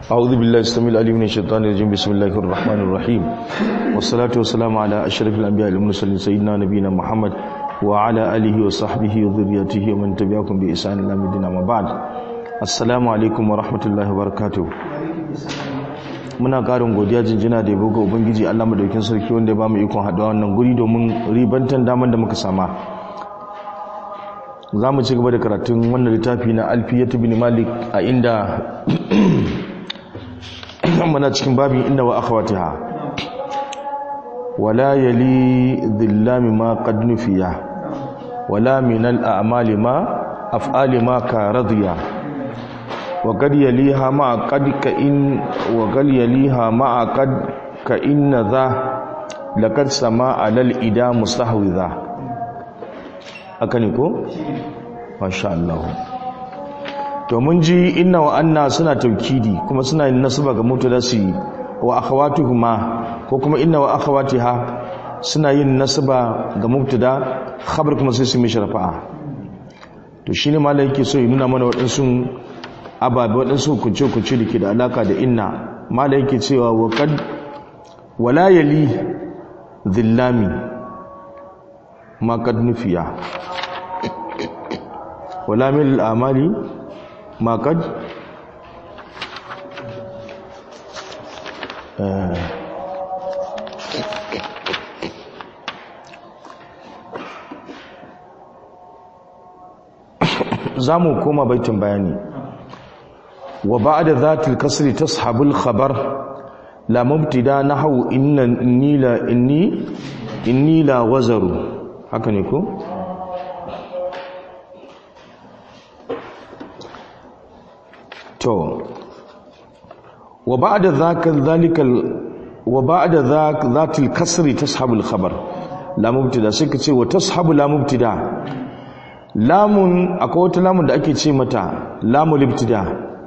أعوذ بالله السميع العليم من الشيطان الرجيم بسم الله الرحمن الرحيم والصلاة والسلام على أشرف الأنبياء المرسلين سيدنا نبينا محمد وعلى آله وصحبه وذريته ومن تبعكم بإحسان إلى مدينة ما بعد السلام عليكم ورحمة الله وبركاته muna karin godiya jinjina da yabo ga ubangiji Allah madaukin sarki wanda ya bamu ikon haɗuwa wannan guri domin ribantan daman da muka sama za mu ci gaba da karatun wannan littafi na alfiyatu bin malik a inda muna cikin babin inda wa akhawatiha wala yali dhillami ma qad nufiya wala min al a'mali ma af'ali ma ka radiya wa qad yaliha ma qad ka in wa qad yaliha ma qad ka inna dha laqad sama alal ida mustahwidha haka ne ko masha Allah to mun ji inna wa anna suna taukidi kuma suna yin nasaba ga mutadasi wa akhawatuhuma ko kuma inna wa akhawatiha suna yin nasaba ga mubtada khabar kuma sai su mishi rafa'a to shine malai yake so ya nuna mana waɗansu ababe waɗansu kunce kunce da ke da alaka da inna malai yake cewa wa qad wala yali dhillami ma qad nufiya wala min al-amali ما قد zamu koma baitin bayani wa ba'da zatil kasri tashabul khabar la mubtida nahwu inna inni la inni inni la wazaru haka ne ko to wa ba'da dhaka dhalika wa ba'da dhaka dhatil kasri tashabu al khabar la mubtada sai kace wa tashabu la mubtada lamun akwai wata lamun da ake ce mata lamul ibtida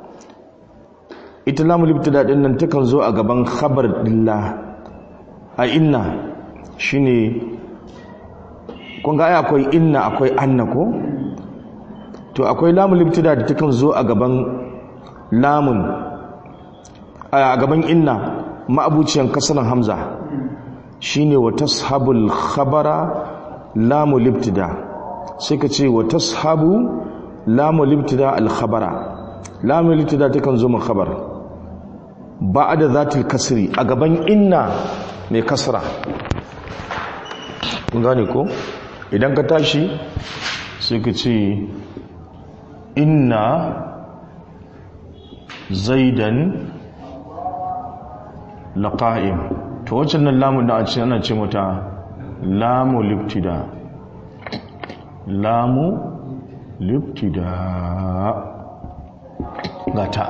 ita lamul ibtida din nan takan zo a gaban khabar dillah a inna shine kun ga ai akwai inna akwai anna ko to akwai lamul ibtida da takan zo a gaban lamun a gaban inna ma'abuciyan kasaran hamza shine wa tashabul khabara lamu libtida sai ka ce wa tashabu lamu libtida al khabara lamu libtida takan zo mun khabar ba'da zatil kasri a gaban inna mai kasra kun gane ko idan ka tashi sai ka ce inna zaidan laqa'im to waccan nan lamun da a ce ana ce mata lamu libtida lamu libtida gata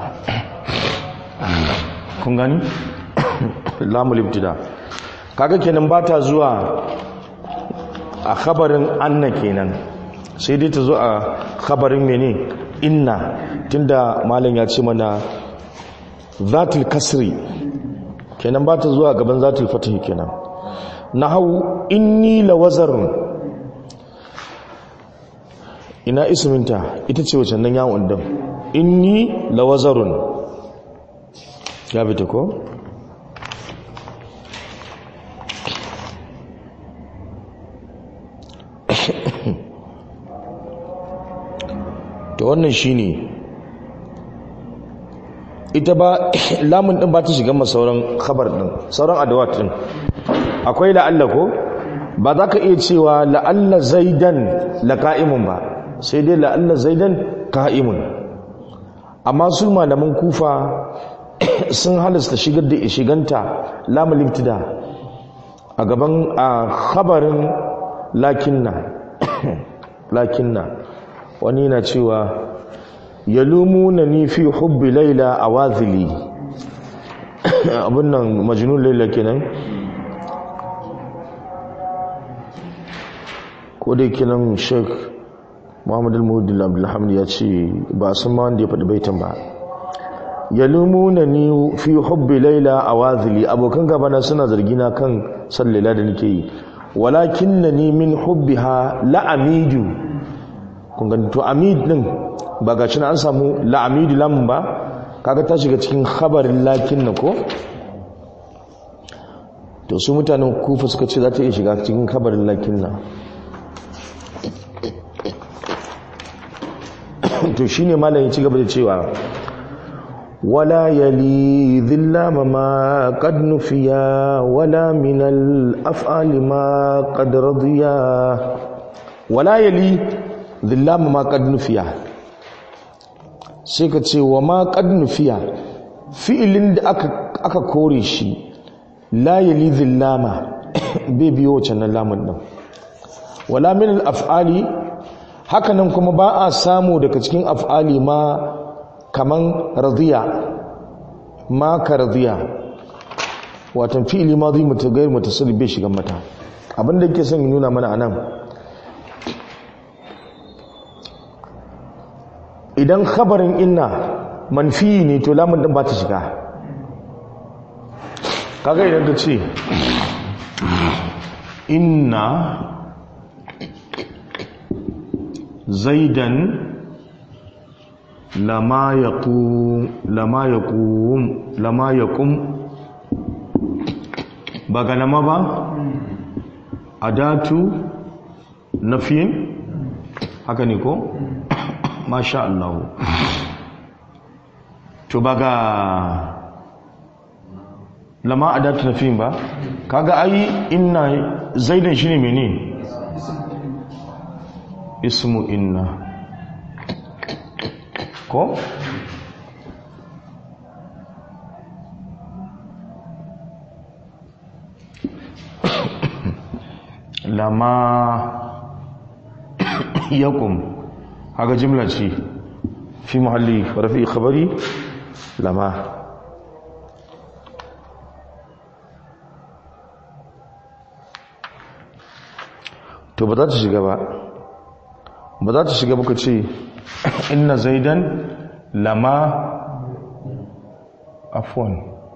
kun gani lamu libtida kaga kenan ba ta zuwa a khabarin anna kenan sai dai ta zo a khabarin mene inna tunda malam ya ce mana zatul kasri kenan ba ta zuwa gaban zatul fatahi kenan nahau inni lawazarun ina isminta ita ce wacce nan yawon din inni lawazarun ya fita ko to wannan shine ita ba lamun din ba ta shiga ma sauran khabar din sauran adawat din akwai la'alla ko ba za ka iya cewa la'alla zaidan laqa'imun ba sai dai la'alla zaidan qa'imun amma su malaman kufa sun halasta shigar da shiganta lamul ibtida a gaban a khabarin lakinna lakinna wani na cewa yalumuna ni fi hubbi laila a wazili abin nan majinun laila kenan ko dai kenan sheik muhammadu al-muhudin abdullahamid ya ce ba sun ma wanda ya faɗi baitan ba yalumuna ni fi hubbi laila a wazili abokan gabana suna zargina kan san laila da nake yi walakin na ni min hubbiha la'amidu kun gani to amid din ba ga an samu la'amidu lamun ba kaga ta shiga cikin khabarin lakin na ko to su mutanen kufa suka ce za ta iya shiga cikin khabarin lakin na to shine malam ya ci gaba da cewa ولا يلي ذلام ما قد نفيا ولا من الأفعال ما قد رضيا ولا يلي ذلام ما قد نفيا سيكتي وما قد نفيا fi'ilin da aka kore shi la yali zillama bai biyo can lamun din wala min al-af'ali hakanan kuma ba a samu daga cikin af'ali ma kaman radiya ma ka radiya watan fi'ili ma zai mutu gairi mutasarrif bai shiga mata abinda yake son nuna mana anan idan khabarin inna manfi ne to lamun din ba ta shiga kaga idan ka ce inna zaidan lama yaqum lama yaqum lama yaqum ba ga lama ba adatu nafiyin haka ne ko masha Allah to ba ga lama adatu nafiyin ba kaga ai inna zaidan shine menene ismu inna ko lama yakum haka jimla ce fi muhalli rafi khabari lama to ba za ta shiga ba ba za ta shiga baka ce inna zaidan lama afwan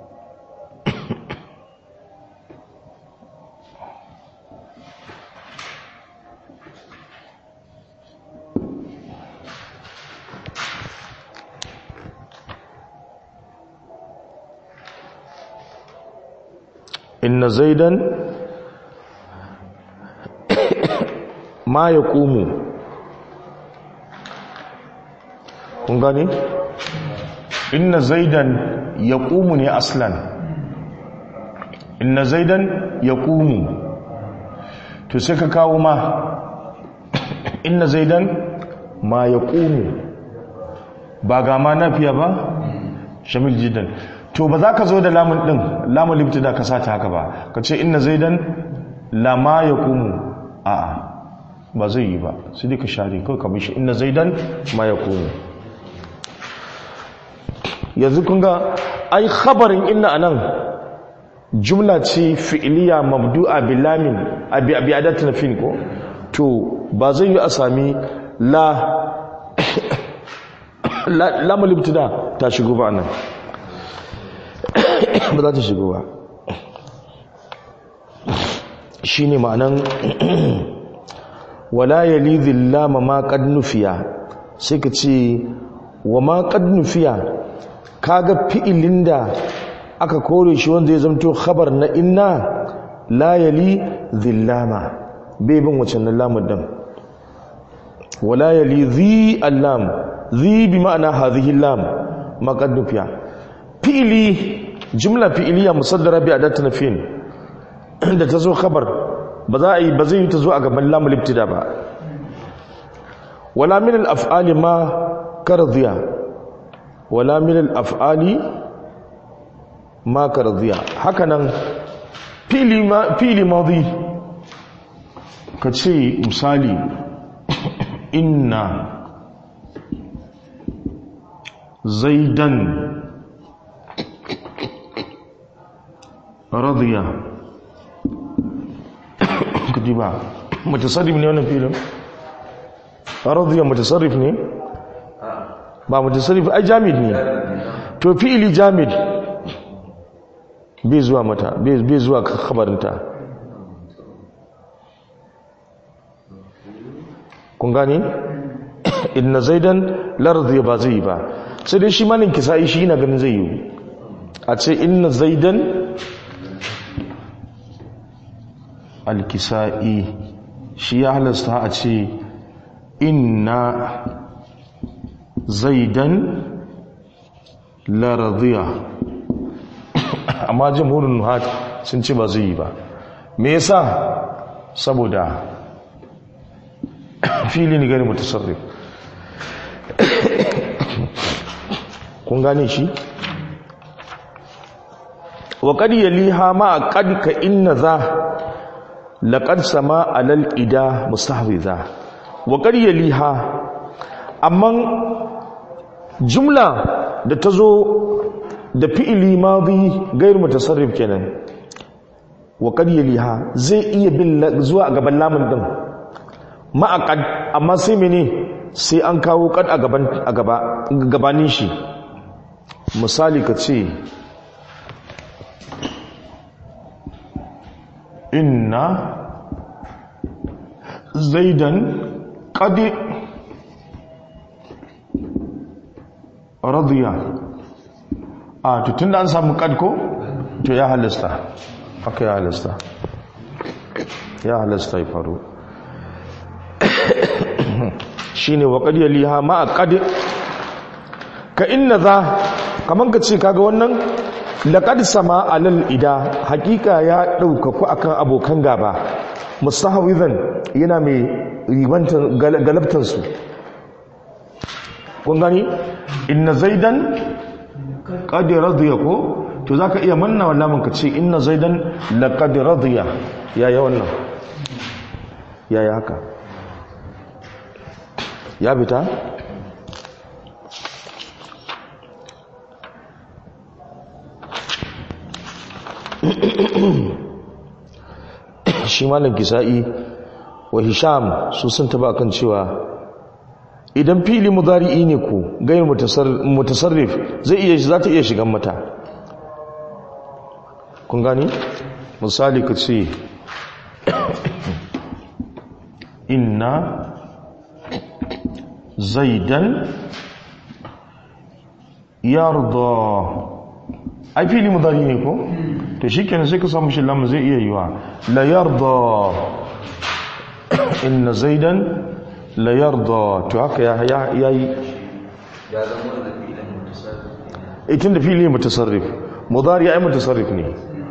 inna zaidan ma ya ƙumu kun gani inna zaidan ya ƙumu ne aslan inna zaidan ya ƙumu to sai ka kawo ma inna zaidan ma ya ƙumu ba ga ma nafiya ba shamil jidan to ba za ka zo da lamun ɗin lamun limti da ka sata haka ba ka ce inna zaidan lama ya ƙumu a'a ba zai yi ba sai dai ka share kawai ka bishi inna zaidan ma ya ƙumu yanzu kun ga ai khabarin inna anan jumla ce fi'iliya mabdu'a bilamin abi abi adatin fin ko to ba zai yi a sami la la malibtida ta shigo ba nan ba za ta shigo ba shine ma'anan wala yali dhillama ma qad nufiya sai ka ce wa ma qad nufiya kaga fi'ilin da aka kore shi wanda ya zamto khabar na inna la yali dhillama bai bin wacce na lamun din wala yali dhi allam dhi bi ma'ana hadhihi lam ma qad nufiya fi'ili jumla fi'iliya musaddara bi adat nafin da ta zo khabar ba za a yi ba zai yi ta zo a gaban lamul ibtida ba wala min al af'ali ma kardiya wala min al-af'ali ma kardiya hakanan fili ma fili madi kace misali inna zaidan radiya kadiba mutasarrif ne wannan filin radiya mutasarrif ne ba mutasarrif ai jamid ne to fi'ili jamid bai zuwa mata bai zuwa khabarinta kun gani inna zaidan lardi ba zai ba sai dai shi malin kisa'i shi na ganin zai yi a ce inna zaidan alkisa'i shi ya halasta a ce inna zaidan laradiya amma jamhurin nuhat sun ce ba zai yi ba me yasa saboda fili ne gani mutasarrif kun gane shi wa qad yaliha ma qad ka inna za laqad sama alal ida mustahwiza wa qad yaliha amma jumla da tazo da fi'ili madi gairu mutasarrif kenan wa qad yaliha zai iya bin zuwa gaban lamun din ma qad amma sai mene sai an kawo qad a gaban a gaba gabanin shi misali ka ce inna zaidan qadi radiya a tutun da an samu qad ko to ya halasta haka ya halasta ya halasta ya faru shine wa qad yaliha ma qad ka inna za kaman ka ce kaga wannan laqad sama alal ida hakika ya daukaku akan abokan gaba mustahawizan yana mai ribantan galabtan su kun gani inna zaidan qad radiya ko to zaka iya manna wallahi ka ce inna zaidan laqad radiya yaya wannan yaya haka ya bita shi malam kisa'i wa hisham su sun taba kan cewa idan fili mudari'i ne ku gayar mutasarrif zai iya za ta iya shigan mata kun gani misali ka ce inna zaidan yarda ai fili mudari ne ko to shikenan sai ka samu shi lamu zai iya yiwa la yarda inna zaidan la yarda to haka ya ya yi ya zama da filin mutasarrif itin da fili mutasarrif mudari ai mutasarrif ne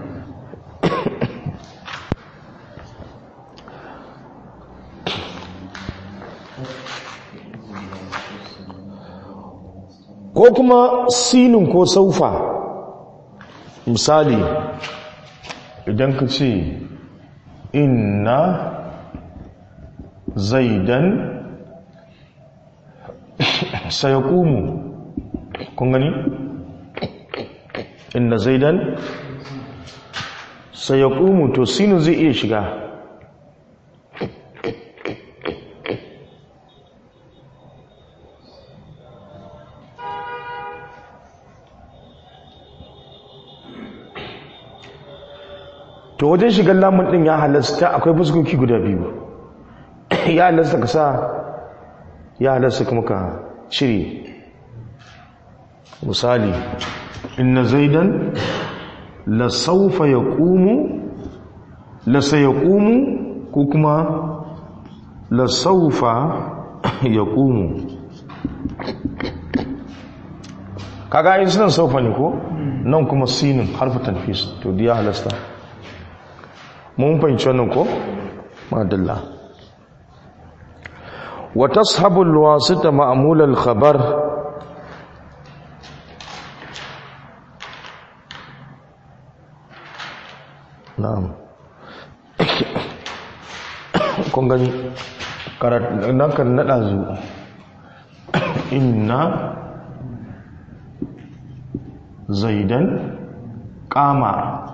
ko kuma sinin ko saufa misali idan ka ce inna zaidan sayakumu kun gani inna zaidan sayakumu to sinin zai iya shiga to wajen shigar lamun din ya halasta akwai fuskoki guda biyu ya halasta ka sa ya halasta kuma ka cire misali inna zaidan la saufa yaqumu la sayaqumu ko kuma la saufa yaqumu kaga ayin sunan saufa ne ko nan kuma sinin harfu tanfis to diya halasta mun fahimci wannan ko madalla wa tashabu alwasita ma'mul alkhabar na'am kun gani nan kan nada zu inna zaidan qama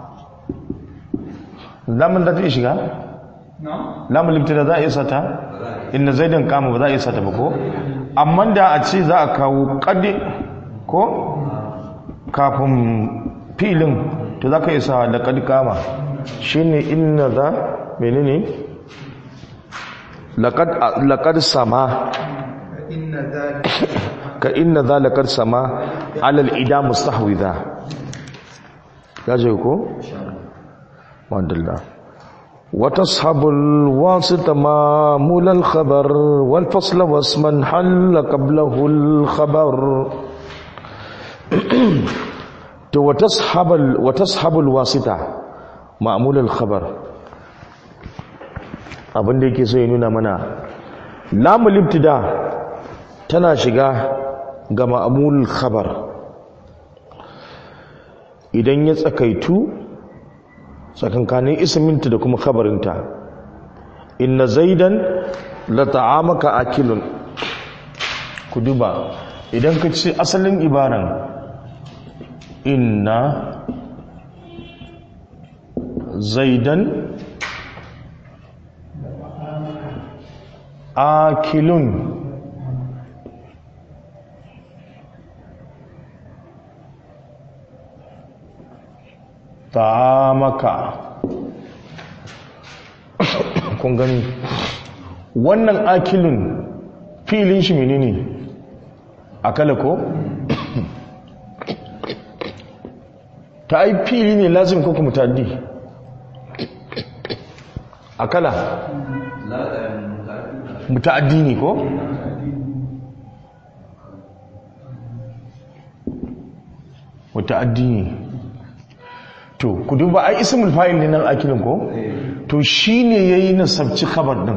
lamun da ta shiga? lamun limtina za a isa ta? inda zaidan kama ba za a isa ta ba ko? amma da a ce za a kawo kadi ko? kafin filin to za ka isa da kadi kama shi ne inna za menene laƙad sama إن ذلك ka inna zalikar sama alal ida mustahwidha ya je ko madalla وتصحب الواسط مامول الخبر والفصل واسما حل قبله الخبر تو وتصحب ال... وتصحب الواسطة مامول الخبر abin da yake so ya nuna mana lamul ibtida tana shiga ga ma'amul khabar idan ya tsakaitu tsakankanin isminta da kuma khabarinta inna zaidan la ta'amaka akilun ku duba idan ka ce asalin ibaran inna zaidan akilun ta'amaka kun gani wannan akilun filin shi menene akala ko ta yi fili ne lazim ko kuma taddi akala muta'addi ne ko muta'addi ne to ku duba ai ismul fa'il ne nan akilin ko to shine yayi nasabci khabar din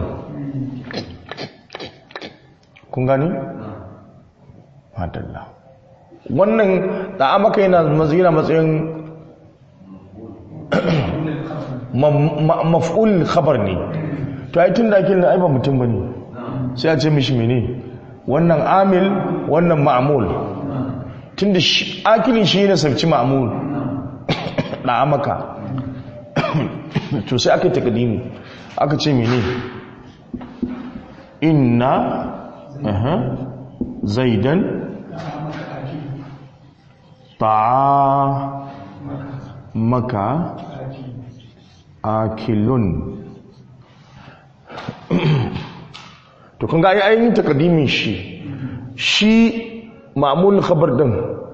kun gani madalla wannan da maka yana mazina matsayin maf'ul khabar ne to ai tun da akilin ai ba mutum bane sai a ce mishi mene wannan amil wannan ma'mul tunda akilin shi ne sabci ma'mul da maka to sai aka takadimi aka ce mene inna aha zaidan ta'a maka akilun to kun ga ai ainihin takadimin shi shi ma'amul khabar din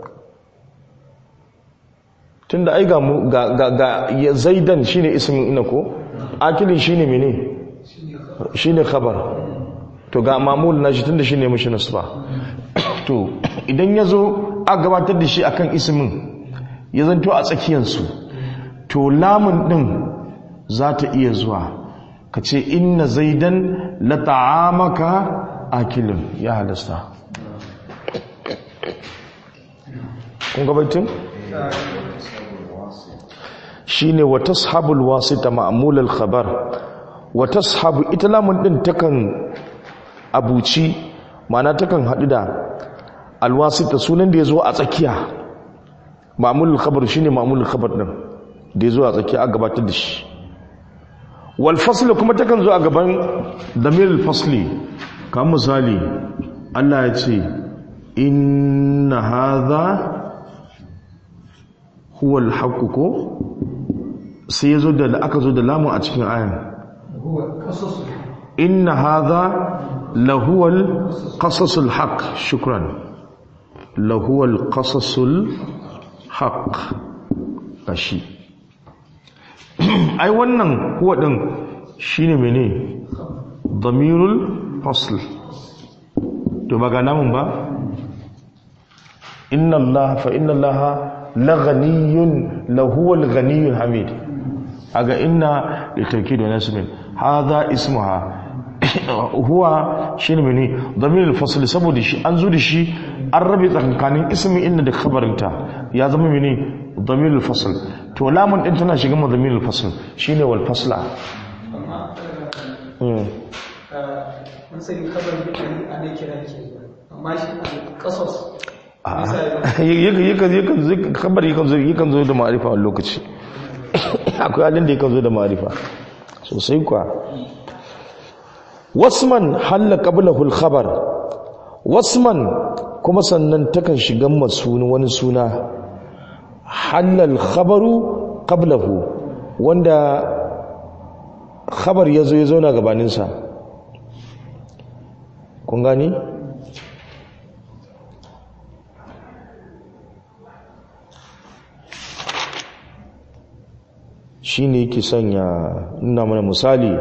tunda ai ga ga ga ya zaidan shine ismin ina ko akili shine mene shine khabar to ga mamul na shi tunda shine mishi nasba to idan yazo a gabatar da shi akan ismin ya zanto a tsakiyar su to lamun din za ta iya zuwa ka ce inna zaidan la ta'amaka akilun ya halasta kun gabaitin shine wa tashabul wasita ma'mul al khabar wa tashabu ita lamun din takan abuci ma'ana takan hadu da al wasita sunan da yazo a tsakiya ma'mul al khabar shine ma'mul al khabar din da yazo a tsakiya a gabatar da shi wal fasl kuma takan zo a gaban damir al fasli kamar misali Allah ya ce inna hadha huwa al ko sai zo da aka zo da lamun a cikin ayan inna hadha lahuwal qasasul haqq shukran lahuwal qasasul haqq kashi ai wannan huwa din shine mene damirul fasl to ba ga namun ba inna allaha fa inna allaha laghaniyun lahuwal ghaniyul hamid aga inna litawkid wa nasbin hadha ismuha huwa shine mene damir al-fasl saboda shi an zo da shi an rabe tsakanin ismi inna da khabarinta ya zama mene damir al-fasl to lamun din tana shiga damir al-fasl shine wal fasla mun sani kabar da ana kira ke amma shi al-qasas kabar yakan zo da ma'arifa a lokaci akwai halin da yakan zo da ma'arifa sosai kuwa wasman halla qablahu al-khabar wasman kuma sannan takan shiga masuni wani suna halla al-khabaru qablahu wanda khabar yazo ya zauna gabanin sa kun gani shi ne yake sanya nuna mana misali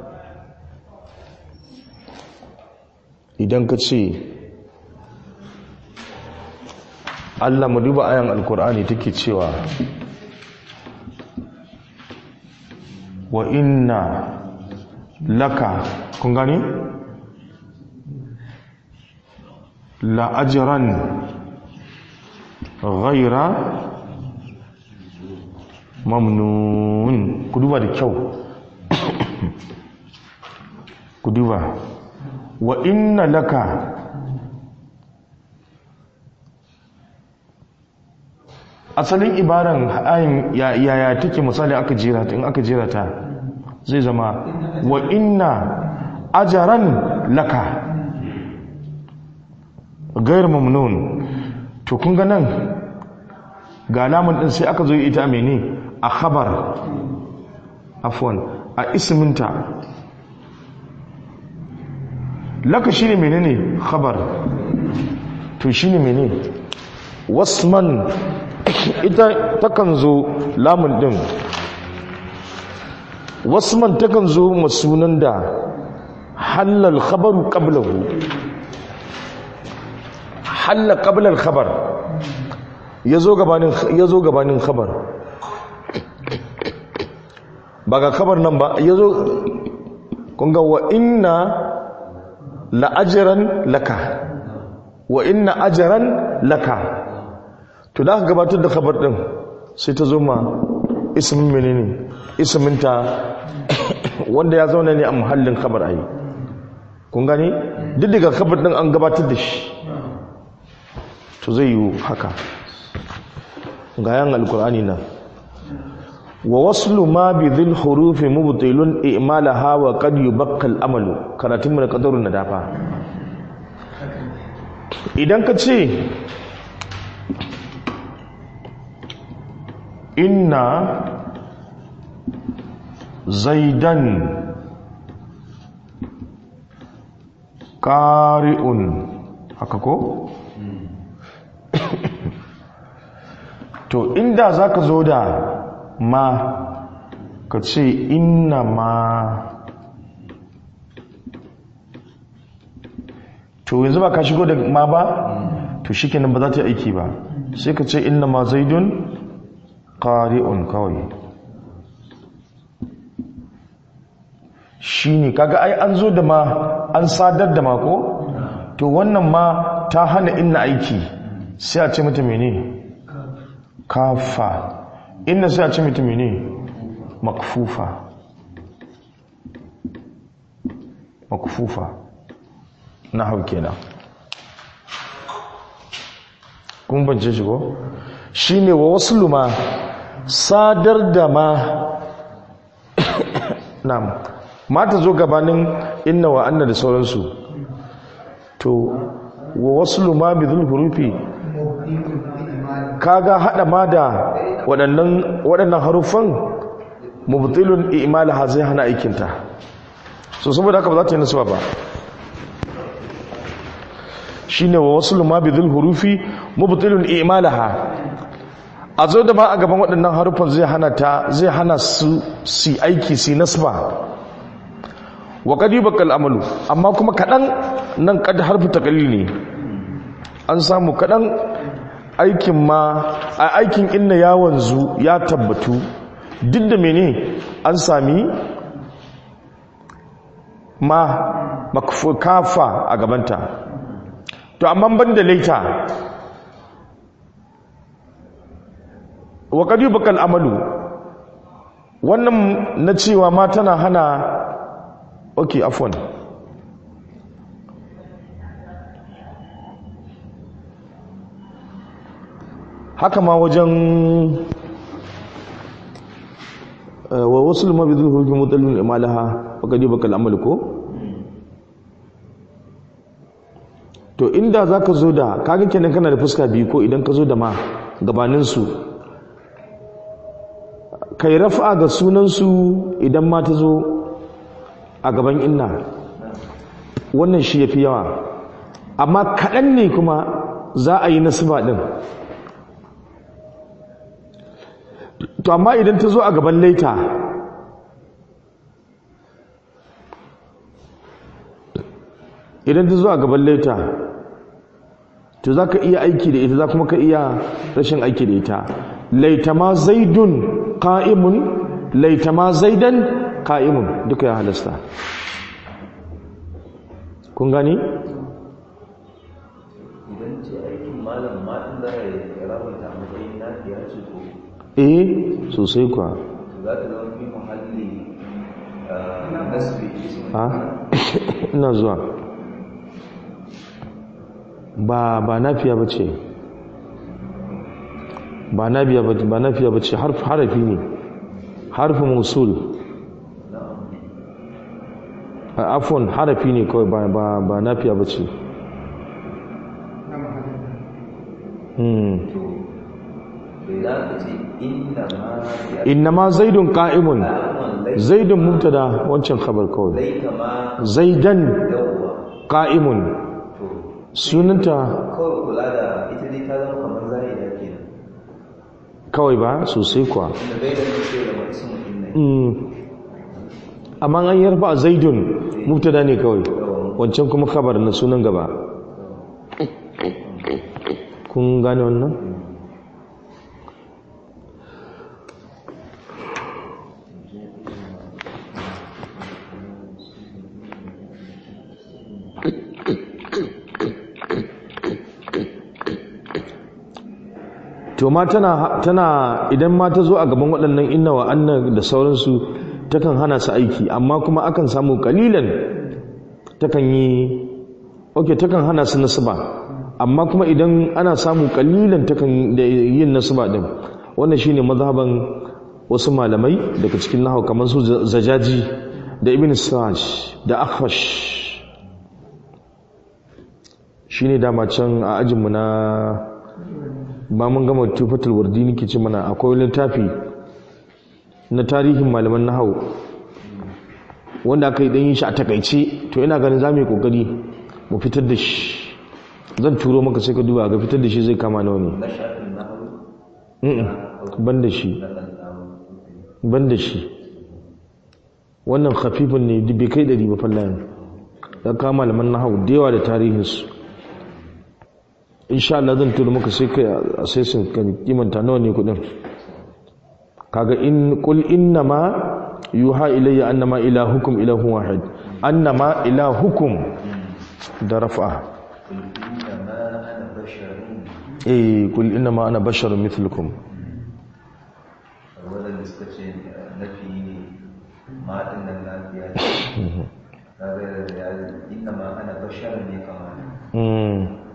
idan ka ce allah mu duba ayan alkur'ani take cewa wa inna laka kun gani la'ajiran ghaira mamnun ku duba da kyau ku duba wa inna laka asalin ibaran ayin yaya take misali aka jira ta in aka jira ta zai zama wa inna ajaran laka gair mamnun to kun ga nan ga alamun din sai aka zo ita mene a khabar afwan a isminta laka shine menene khabar to shine menene wasman ita takan zo lamun din wasman takan zo masunan da halal khabaru qablahu halla qabla al-khabar yazo gabanin yazo gabanin khabar ba ga khabar nan ba yazo kun ga wa inna la ajran laka wa inna ajran laka to da gabatar da khabar din sai ta zo ma ismin menene ismin ta wanda ya zauna ne a muhallin khabar ai kun gane duk daga khabar din an gabatar da shi to zai yi haka ga yan alkur'ani nan wa waslu ma bi dhil hurufi mubtilun i'malaha wa qad yubaqqa al-amalu karatun mun qadarun nadafa idan ka ce inna zaidan qari'un haka ko to inda za ka zo da ma ka ce inna ma to yanzu ba ka shigo da ma ba to shi kenan ba za ta yi aiki ba sai ka ce inna ma zaidun ƙari'un kawai shi ne kaga ai an zo da ma an sadar da ma ko to wannan ma ta hana inna aiki sai a ce mata mene kafa inna sai a ce mata mene makfufa makfufa na hau kenan kun bance shi ko shi ne wa wasu luma sadar da ma na mata zo gabanin inna wa anna da sauransu to wa wasu luma bi zulhurufi kaga hada ma da waɗannan waɗannan haruffan mubtilun i'malaha zai hana aikinta so saboda haka ba za ta yi nasuwa ba shine wa waslu ma bi dhul hurufi mubtilun i'malaha a zo da ma a gaban waɗannan haruffan zai hana ta zai hana su si aiki si nasba wa qad yubqal amalu amma kuma kadan nan kad harfu taqlil ne an samu kadan aikin ma a aikin inna ya wanzu ya tabbatu duk da mene an sami ma kafa a gabanta to amma ban da laita wa kadi bakal amalu wannan na cewa ma tana hana ok afwan haka ma wajen wa wasu mabidul hurfi mutallin imalaha wa kadi bakal amalu ko to inda za ka zo da kaga kenan kana da fuska biyu ko idan ka zo da ma gabaninsu kai rafa ga sunansu idan ma ta zo a gaban inna wannan shi ya fi yawa amma kaɗan ne kuma za a yi nasiba ɗin to amma idan ta zo a gaban laita idan ta zo a gaban laita to za ka iya aiki da ita za kuma ka iya rashin aiki da ita laita ma zaidun ka'imun laita ma zaidan ka'imun duka ya halasta kun gani? idan ce aikin malam matan za a yi rabata a matsayin lafiya ce ko eh sosai kuwa za ta zama fi muhalli ah, nasbi ismin ha ina zuwa ba ba nafiya ba ce ba nafiya ba ba nafiya ba ce harf harafi ne harfi musul a afon harafi ne kawai ba ba ba nafiya ba ce hmm bai za ka ce inda ma ya innama zaidun qa'imun alaman zaidun mubtada wancan khabar kawai laita ma zaidan yawwa qa'imun to sunanta kawai kula da ita dai ta zama kamar zahida kenan kawai ba sosai kuwa inda bai da ce da mai ismin din ne Mm. amma an yarfa zaidun mubtada ne kawai wancan kuma khabar na sunan gaba kun gane wannan to ma tana tana idan ma ta zo a gaban waɗannan inna wa anna da sauransu takan hana su aiki amma kuma akan samu kalilan takan yi okay takan hana su nasaba amma kuma idan ana samu kalilan takan da yin nasaba din wannan shine mazhaban wasu malamai daga cikin nahau kamar su zajaji da ibn siraj da akhfash shine dama can a ajinmu na ba mun gama tufatul wardi nake ce mana akwai littafi na tarihin malaman nahau wanda aka yi dan yin shi a takaice to ina ganin za mu yi kokari mu fitar da shi zan turo maka sai ka duba ga fitar da shi zai kama nawa ne na shafin na hau Mm-mm, ban da shi na ɗan samu ban da shi wannan khafifin ne duk bai kai ɗari ba fallayen ya kama malaman nahau da yawa da tarihinsu insha Allah zan tura maka sai kai a sai sun kan kimanta nawa ne kudin kaga in qul innama yuha ilayya annama ilahukum ilahun wahid annama ilahukum da rafa inda ma ana basharun eh qul innama ana basharun mithlukum wadanda suka ce nafi ne maɗin nan lafiya ce kaga da ya inda ma ana basharun ne kamar mm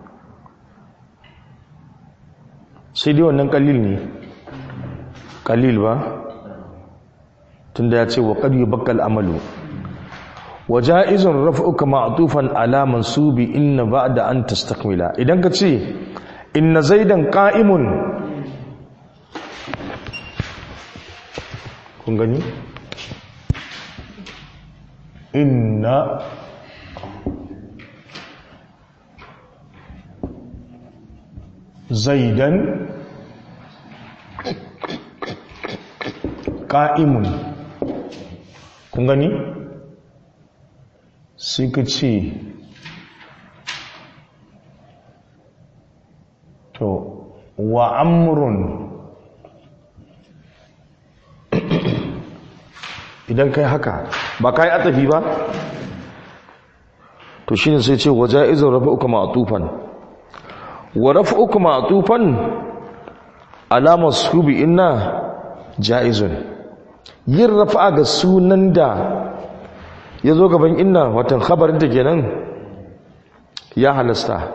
sai dai wannan kalil ne kalil ba tunda ya ce wa qad yubakkal amalu wa ja'izun raf'uka ma'tufan ala mansubi inna ba'da an tastakmila idan ka ce inna zaidan qa'imun kun gani inna zaidan qa'imun kun gani sai ka ce to wa amrun idan kai haka ba kai atafi ba to shine sai ce wa ja'izun rafa'uka ma'tufan wa rafa'uka ma'tufan alama subi inna ja'izun yin rafa'a ga sunan da ya zo gaban inna watan khabarin ta kenan ya halasta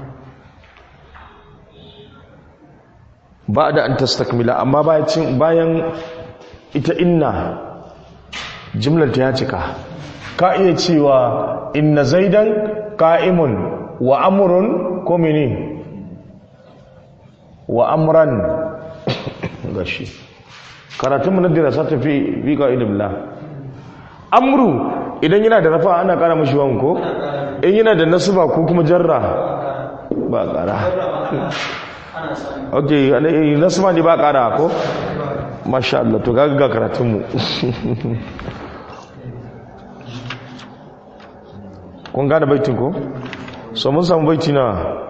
ba da an tastakmila amma bayan ita inna jimlar ta ya cika ka iya cewa inna zaidan ka'imun wa amurun ko mene wa amran gashi karatun mu na dirasa ta fi fi ka'idullah amru idan yana da rafa ana kara mashi wan ko in yana da nasba ko kuma jarra ba kara ok nasba ne ba kara ko masha Allah to gaga ga karatunmu kun gane baitin ko so mun samu baiti na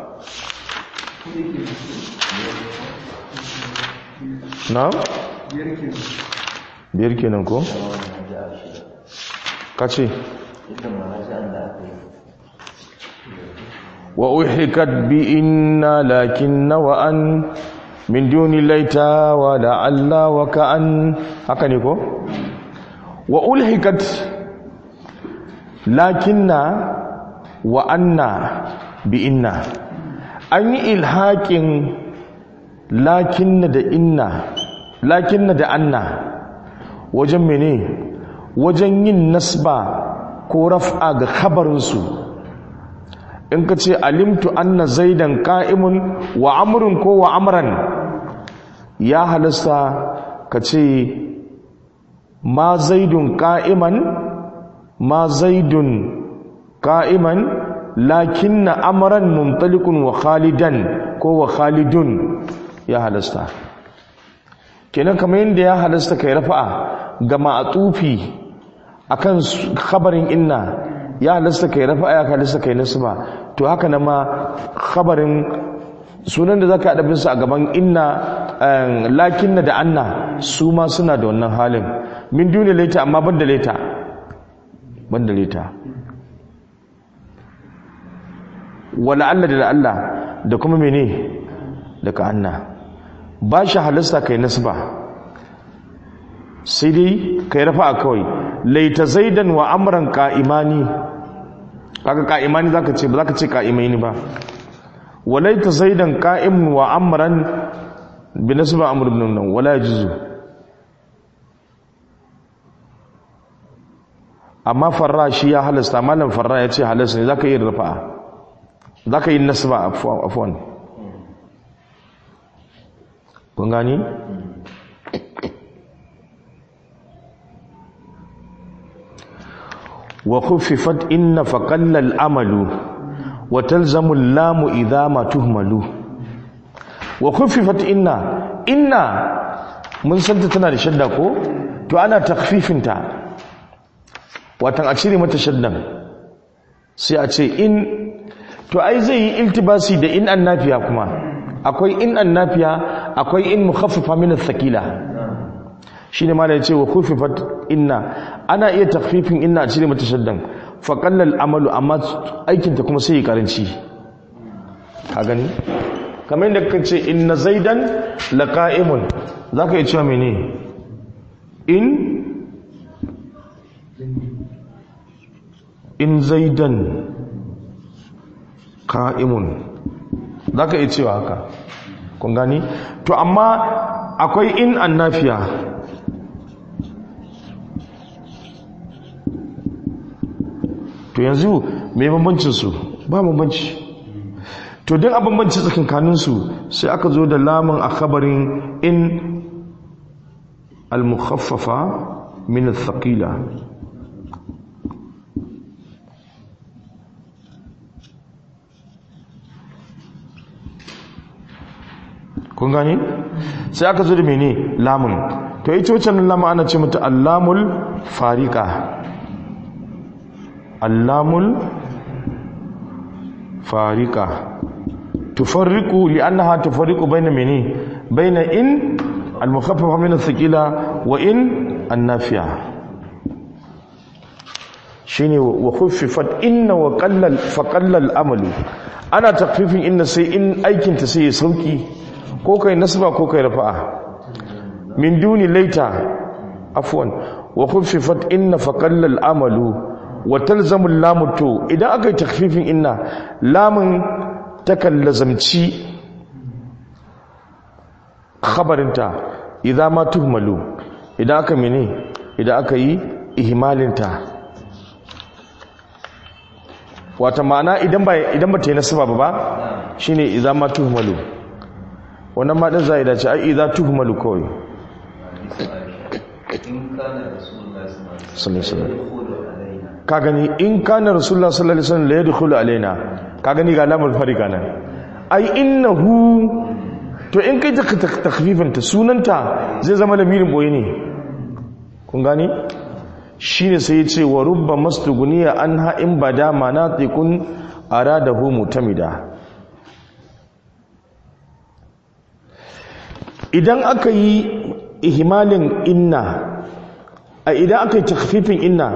na biyar kenan ko kace ita marajan da aka yi wa uhikat bi inna lakinna wa an min duni laita wa la'alla wa ka'an haka ne ko wa ulhikat lakinna wa anna bi inna an yi ilhaƙin lakinna da inna lakinna da anna wajen mene wajen yin nasba ko raf'a ga khabarinsu in ka ce alimtu anna zaidan ka'imun wa amrun ko wa amran ya halasta ka ce ma zaidun ka'iman ma zaidun ka'iman lakinna amran mumtalikun wa khalidan ko wa khalidun ya halasta kenan kamar yadda ya halasta kai rafa'a ga ma'atufi akan khabarin inna ya halasta kai rafa'a ya halasta kai nasba to haka na ma khabarin sunan da zaka adabin su a gaban inna lakinna da anna su ma suna da wannan halin min duni laita amma banda laita banda laita wala Allah da Allah da kuma mene daga anna ba shi halasta kai nasba sai dai kai rafa'a kawai laita zaidan wa amran qa'imani kaga qa'imani zaka ce ba zaka ce qa'imaini ba walaita zaidan qa'im wa amran bi nasba amr ibn nan wala yajuzu amma farra shi ya halasta malam farra ya ce halasta ne zaka yi rafa'a zaka yi nasba afwan kun gani وخففت إن فقل الأمل وتلزم اللام إذا ما تهمل وخففت إن إن من سنت تنا لشدة كو تو أنا تخفيف انت واتن أشيري متشدة sai a ce in to ai zai yi iltibasi da in annafiya kuma akwai in annafiya akwai in mukhaffafa min athqila shine ma da yace wa khufifat inna ana iya takhfifin inna a cire mata shaddan fa qallal amalu amma aikin ta kuma sai ya karanci ka gani kamar yadda kace ce inna zaidan laqa'imun zaka iya cewa mene in in zaidan qa'imun zaka iya cewa haka kun gani to amma akwai in annafiya to yanzu mai bambancin su ba bambanci to don a bambanci tsakankanin su sai aka zo da lamun a khabarin in al-mukhaffafa min al-thaqila kun gani sai aka zo da mene lamun to ita wacce lamun ana ce mata allamul farika allamul farika tufarriqu li'annaha tufarriqu bayna mene bayna in al-mukhaffafa min ath-thaqila wa in an-nafiya shine wa khuffifat inna wa qallal fa qallal amalu ana takfifin inna sai in aikin ta sai ya sauki ko kai nasba ko kai rafa'a min duni laita afwan wa khuffifat inna fa qallal amalu wa talzamu lamu to idan aka yi takfifin inna lamun takan lazamci khabarinta idan ma tuhmalu idan aka mene idan aka yi ihmalinta wata ma'ana idan ba idan ba ta yi nasaba ba ba shine idan ma tuhmalu wannan ma din zai dace ai idan tuhmalu kawai in kana rasulullahi sallallahu alaihi sallallahu wasallam alaihi wasallam ka gani in kana rasulullah sallallahu alaihi wasallam la yadkhulu alaina ka gani ga lamul farika nan ai innahu to in kai takfifinta sunanta zai zama lamirin boye ne kun gani shine sai ya ce wa rubba mastuguniya an ha'in bada manatikun aradahu mutamida idan aka yi ihmalin inna a idan aka yi takfifin inna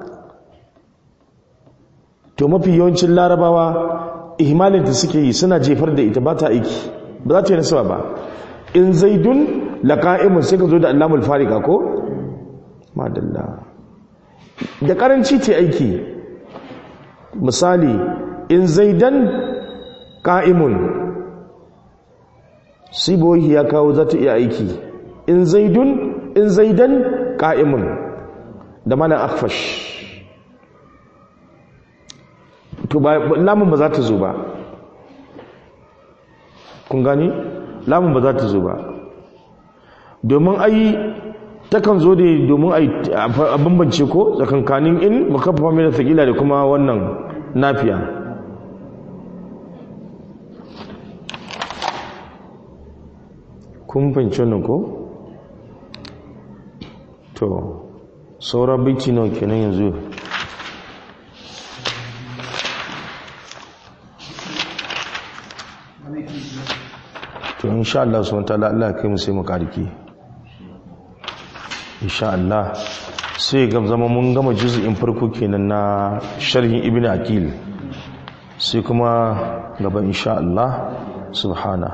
to mafi yawancin larabawa ihmalin da suke yi suna jefar da ita ba ta aiki ba za ta yi nasaba ba in zaidun laqa'imun sai ka zo da allamul farika ko madalla da karanci ce aiki misali in zaidan qa'imun sibohi ya kawo za ta iya aiki in zaidun in zaidan qa'imun da mana akfash to ba lamun ba za ta zo ba kun gani lamun ba za ta zo ba domin ai takan zo da domin a bambance ko tsakankanin in makaffa mai da sakila da kuma wannan nafiya kun fahimci wannan ko to sauran biki nawa kenan yanzu to insha Allah subhanahu wataala Allah kai mu sai mu kariki insha Allah sai ga zama mun gama juz'in farko kenan na sharhin ibnu aqil sai kuma gaba insha Allah subhana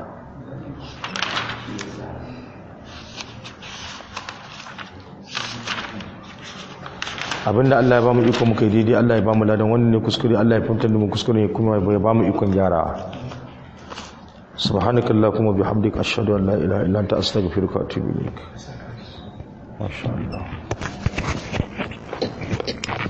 abinda Allah ya ba mu iko muka yi daidai Allah ya ba mu ladan wannan ne kuskure Allah ya fahimtar da mu kuskure kuma ya ba mu ikon gyarawa سبحانك اللهم وبحمدك أشهد أن لا إله إلا أنت أستغفرك وأتوب إليك ما شاء الله